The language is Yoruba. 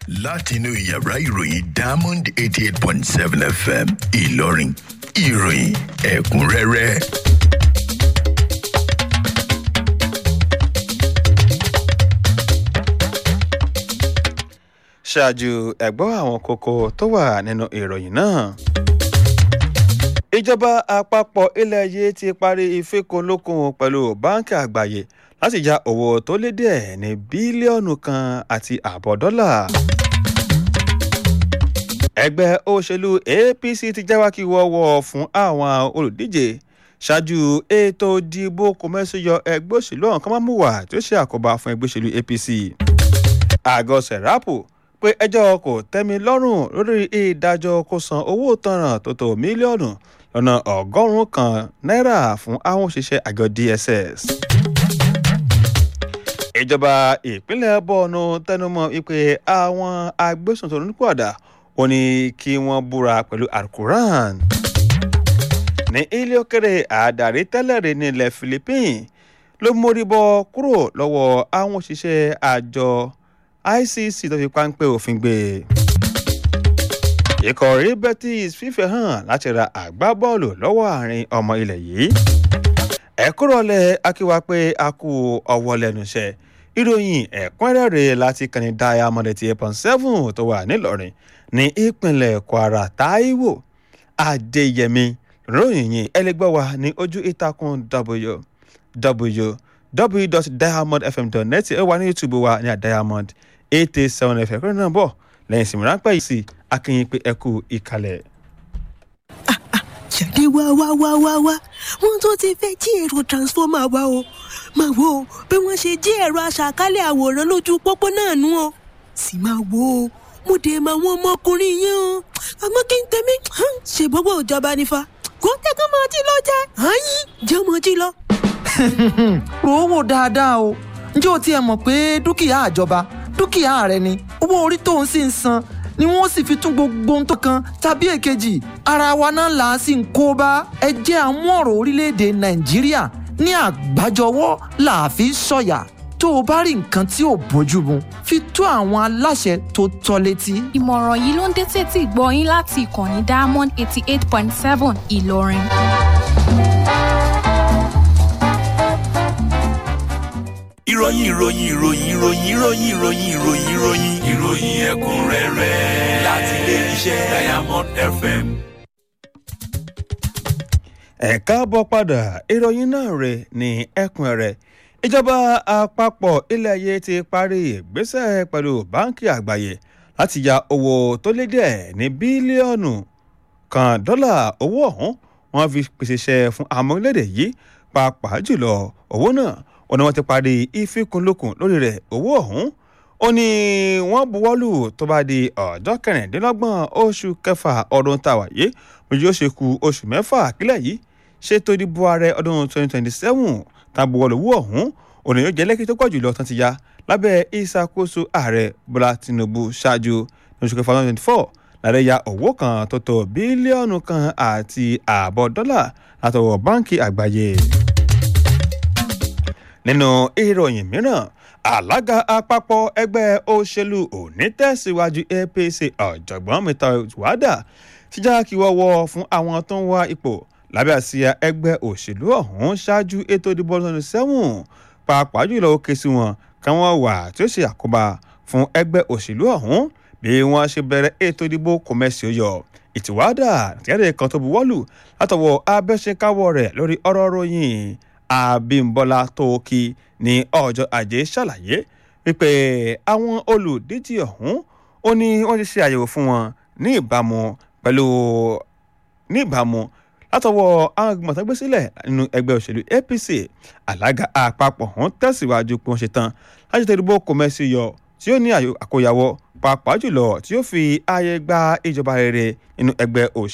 látinú yàrá ìròyìn diamond eighty eight point seven fm ìlọrin ìròyìn ẹ̀kúnrẹ́rẹ́. ṣáájú ẹ̀gbọ́n àwọn kókó tó wà nínú ìròyìn náà. ìjọba àpapọ̀ ilẹ̀ yìí ti parí ìfikùnlukùn pẹ̀lú báńkì àgbáyé láti ya owó tó lé díẹ̀ ní bílíọ̀nù kan àti ààbọ̀ dọ́là. ẹgbẹ́ òṣèlú apc ti jáwákí wọ́wọ́ fún àwọn olùdíje ṣáájú ètò ìdìbò kòmẹ́sìyọ ẹgbẹ́ òṣèlú ọ̀hún kan máa mú wà tí ó ṣe àkóbá fún ẹgbẹ́ òṣèlú apc. àgọ́ sẹ̀rápù pé ẹjọ́ kò tẹ́mi lọ́rùn lórí ìdájọ́ kó san owó tanràn tó tó mílíọ̀nù lọ́nà ọgọ́rùn-ún kan náírà fún àwọn òṣìṣẹ́ àjọ dss. ìjọba ìpínlẹ̀ bọ́ọ̀nù tẹnumọ́ wípé àwọn agbésùnṣòro nípòàdà ò ní kí wọ́n búra pẹ̀lú alukuran. ní ilé òkèrè àdàrí tẹ́lẹ̀rẹ́ nílẹ̀ philippines ló mórí bọ́ kúrò lọ́wọ́ àwọn òṣìṣẹ́ àjọ icc tó fi páńpẹ́ òfin gbé ikọ̀ rí betis fífẹ́ hàn láti ra àgbábọ́ọ̀lù lọ́wọ́ àárín ọmọ ilẹ̀ yìí ẹ̀kúrọ̀lẹ̀ akíwá pé a kú ọwọ́ lẹ́nu iṣẹ́ ìròyìn ẹ̀kúnrẹ́rẹ́ láti kànnì diamond eighty eight point seven tó wà nílọrin ní ìpínlẹ̀ kwara taiwo adéyẹmí ròyìn yìí ẹlẹgbẹ́ wa ní ojú ìtàkùn www www.diamondfm.net ẹ wà ní youtube wa ní diamond eight eight seven fm kúrò náà bọ̀ lẹ́yìn ìsinmi ráńpẹ́ yìí sí akínyìn pé ẹ kú ìkàlẹ̀. jáde wá wá wá wá wá wọn tó ti fẹ́ jí èrò transformer wa o máa wo bí wọ́n ṣe jí ẹ̀rọ aṣàkálẹ̀ àwòrán lójú pópó náà nú o sì máa wo mo dé máa wọn ọmọkùnrin yẹn o àmọ́ kí n tẹ̀mí ṣe gbogbo ìjọba nífa kó tẹ́kọ̀ máa jí lọ jẹ́ àyín jẹ́ ọmọ jí lọ rò ó wò dáadáa o ǹjẹ́ o tiẹ̀ mọ̀ pé dúkìá àjọba dúkìá rẹ ni owó orí tó ń sì ń san ni wọ́n sì fi tún gbogbo ohun tó kan tàbí èkejì ara wa náà là á sì ń kó bá ẹ jẹ́ àmú ọ̀rọ̀ orílẹ̀-èdè nàìjíríà ní àgbájọwọ́ là á fi sọ̀yà tó o bá rí nǹkan tí ò bójú mu fi tó àwọn aláṣẹ tó tọ́ létí. ìmọ̀ràn yìí ló ń dé tètè gbọ́ yín láti ìkànnì diamond eighty eight point seven ìlọrin. ìròyìn ìròyìn ìròyìn ìròyìn ìròyìn ìròyìn ìròyìn ìròyìn ìròyìn ẹ̀kúnrẹ́rẹ́ láti ilé iṣẹ́ diamond fm. ẹ káàbọ̀ padà ìròyìn náà rè ní ẹkùn rẹ̀ ìjọba àpapọ̀ ilẹ̀ ayé ti parí ìgbésẹ̀ pẹ̀lú báńkì àgbáyé láti ya owó tó lé díẹ̀ ní bílíọ̀nù kan dọ́là owó ọ̀hún wọ́n fi pèsè iṣẹ́ fún àmọ́ orílẹ̀-èdè yìí pàápàá jùlọ owó náà ó ní wọ́n ti parí ìfikùnlukùn lórí rẹ̀ owó ọ̀hún ó ní wọ́n buwọ́lù tó bá di ọjọ́ kẹrìndínlọ́gbọ̀n oṣù kẹfà ọdún tàwa yìí mo yóò ṣe ku oṣù mẹ́fà kílẹ̀ yìí ṣètò ìdìbò ààrẹ ọdún 2027 tá a buwọ́lù owó ọ̀hún ó ní yóò jẹ́ lẹ́kì tó pọ̀ jùlọ tán ti ya lábẹ́ ìṣàkóso ààrẹ bọ́lá tinubu ṣáájú oṣù kẹfà 2024 lára ya owó kan tó tó bílíọ̀nù kan àti ààbọ̀ dọ́là látọwọ́ báńkì àgbáyé nínú ìròyìn mìíràn alága àpapọ̀ ẹgbẹ́ òṣèlú onítẹ̀síwájú apc ọ̀jọ̀gbọ́n mẹ́ta wàdà ti já kí wọ́wọ́ fún àwọn tó ń wá ipò lábẹ́ àsíá ẹgbẹ́ òṣèlú ọ̀hún ṣáájú ètò ìdìbò ọdún sẹ́wọ̀n pàápàá jùlọ ó ké sí wọn káwọn wà tí ó ṣe àkóbá fún ẹgbẹ́ òṣèlú ọ̀hún bí wọ́n ṣe bẹ̀rẹ̀ ètò ìdìbò kọ̀mẹ́sì ọyọ ìtìwádà tìyàdé kan tó buwọ́lù látọwọ́ abẹ́ṣekáwọ́ rẹ̀ lórí ọ̀rọ̀ ròyìn abimbola tóókì ní ọjọ́ ajé ṣàlàyé wípé àwọn olùdíje ọ̀hún ó ní wọ́n ti ṣe àyẹ̀wò fún wọn ní ìbámu pẹ̀lú ní ìbámu látọwọ́ àwọn ìgbìmọ̀ tó gbé sílẹ̀ nínú ẹgbẹ́ òṣèlú apc alága àpapọ̀ ọ̀hún tẹ̀síwájú pé wọ́n ṣe tán láti tẹ̀lé bó kọ́mẹ́sì yọ tí ó ní àkóyawọ́ pàápàá jùlọ tí ó fi ààyè gba ìjọba rere nínú ẹgbẹ́ òṣèlú.